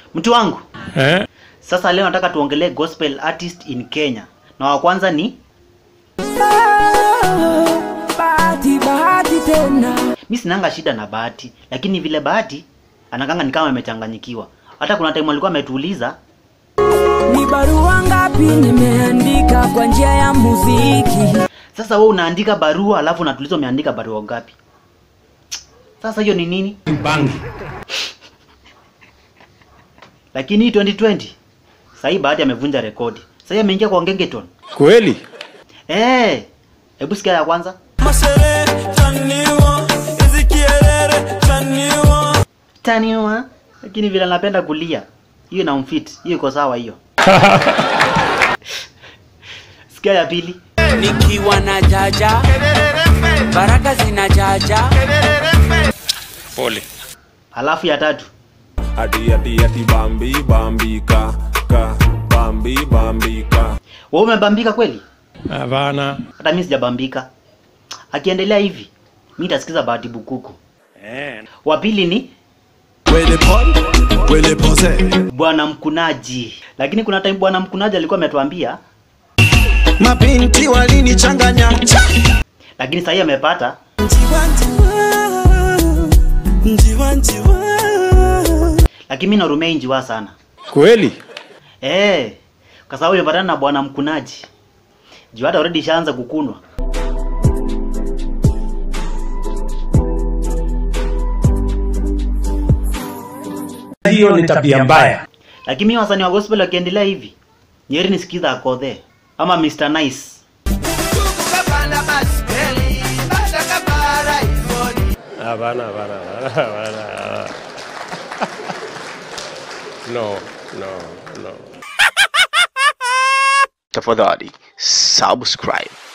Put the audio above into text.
Mtu wangu, Eh? sasa leo nataka tuongelee gospel artist in Kenya, na wa kwanza ni bahati bahati tena mi sinanga shida na Bahati, lakini vile Bahati anakanga ni kama amechanganyikiwa. Hata kuna time alikuwa ametuuliza ni barua ngapi nimeandika kwa njia ya muziki sasa, wewe unaandika barua alafu unatuuliza umeandika barua ngapi? Sasa hiyo ni nini? Bangi. Lakini hii 2020 sasa hii Bahati amevunja rekodi. Sasa hii ameingia kwa Gengeton. Kweli? Eh, hebu sikia ya kwanza. Mashere taniwa Ezekielere taniwa Taniwa, lakini vile anapenda kulia. Hiyo na mfit. Hiyo iko sawa hiyo. sikia ya pili. nikiwa na jaja baraka zina jaja Pole. Alafu ya tatu. Adi adi adi bambi bambika ka Bambi bambika Wewe umebambika kweli? Hapana. Hata mimi sijabambika. Akiendelea hivi, mimi nitasikiza Bahati Bukuku. Eh. Wa pili ni Wele pon Wele pose Bwana Mkunaji. Lakini kuna time Bwana Mkunaji alikuwa ametuambia, Mabinti walinichanganya lakini sasa amepata Njiwa njiwa Njiwa njiwa lakini mimi narumia hii njiwa sana. Kweli? Eh, kwa sababu nimepatana na Bwana Mkunaji. Juu hata already ishaanza kukunwa. Hiyo ni tabia mbaya. Lakini mimi wasanii wa gospel wakiendelea hivi, nyeri nisikiza akodhe ama Mr Nice. Hapana, hapana, hapana, hapana. No, no, no. tafadhali subscribe